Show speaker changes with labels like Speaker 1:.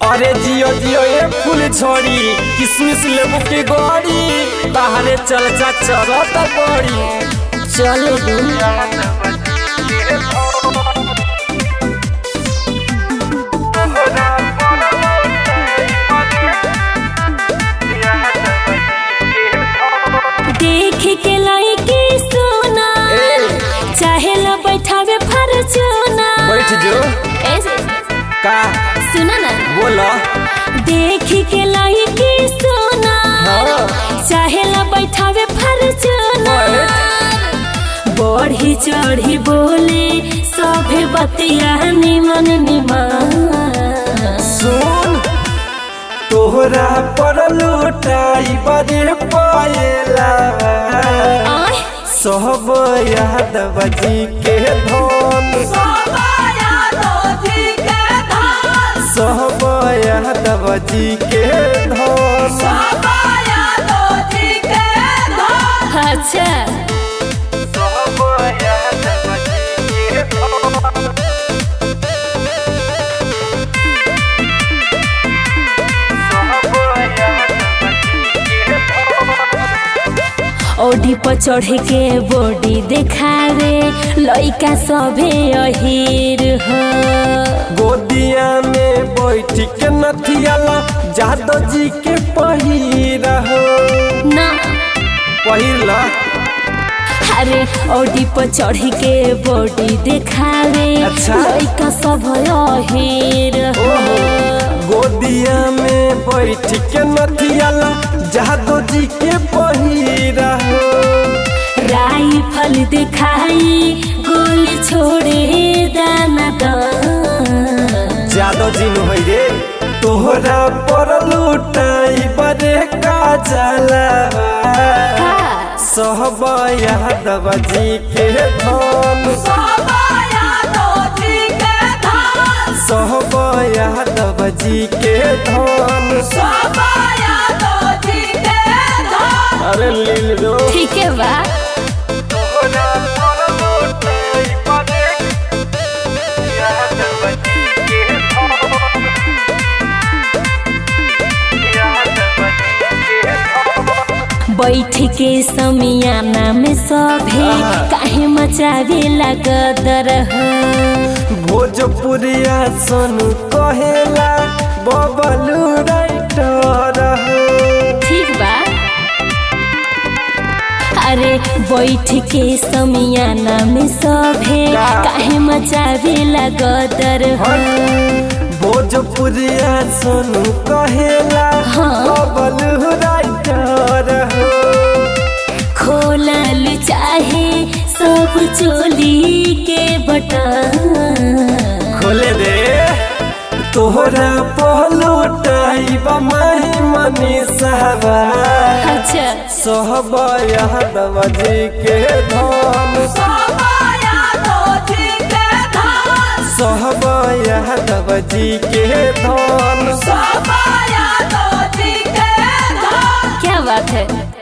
Speaker 1: अरे जियो जियो ये फूल छोड़ी किसमिस लेबू के गड़ी बाहरे चल जा चलत बड़ी
Speaker 2: चल दू देख के लड़की सोना चाहे ला बैठावे फरचूना
Speaker 1: बैठ जो
Speaker 2: ऐसे
Speaker 1: का
Speaker 2: सुना ना
Speaker 1: बोला
Speaker 2: देख के लड़की सोना
Speaker 1: हाँ।
Speaker 2: चाहे ला बैठावे फरचूना बढ़ी चढ़ी बोले सभे बतिया निमन निमन
Speaker 1: सुन तोहरा पर लुटाई बड़े पाएला
Speaker 2: आय
Speaker 1: सब यादव जी के धन सब यादव जी के धन
Speaker 2: अच्छा
Speaker 1: सब यादव जी के धन
Speaker 2: ओडी पर चढ़ के बॉडी देखावे लइका सभे अहीर हो
Speaker 1: गोदिया में बैठ के नथियाला जादव जी के पहिरा हो
Speaker 2: ना
Speaker 1: पहिरला
Speaker 2: अरे ओडी पर चढ़ के बॉडी देखावे
Speaker 1: अच्छा।
Speaker 2: लइका सब अहीर हो
Speaker 1: गोदिया में बैठ के नथियाला जादव जी के पहिरा हो
Speaker 2: राइफल दिखाई गोली छोड़े दाना दान
Speaker 1: जादव जी नु है रे तोहरा पर लुटाई बड़े का जलावा सब यादव जी के धन सब यादव जी के धन अरे लील रो
Speaker 2: ठीक है बा
Speaker 1: तोहरा पर लुटाई बड़े यादव जी के धन यादव जी के धन
Speaker 2: बैठ के समियाना में सभे
Speaker 1: आहा।
Speaker 2: काहे मचावे लगदर
Speaker 1: भोजपुरिया सोनू कहेला बबलू राइटर हो
Speaker 2: ठीक बा अरे बैठ के समियाना में सभे
Speaker 1: का?
Speaker 2: काहे मचावे लगदर
Speaker 1: भोजपुरिया सोनू कहेला
Speaker 2: हाँ।
Speaker 1: बबलू राइटर हो
Speaker 2: खोलल चाहे सब चोली के बटन
Speaker 1: खोले दे तोहरा पहलुटाई बमाही मनी सहबा
Speaker 2: अच्छा
Speaker 1: सहब यादव जी के धन सहब यादव जी के धन
Speaker 2: क्या बात है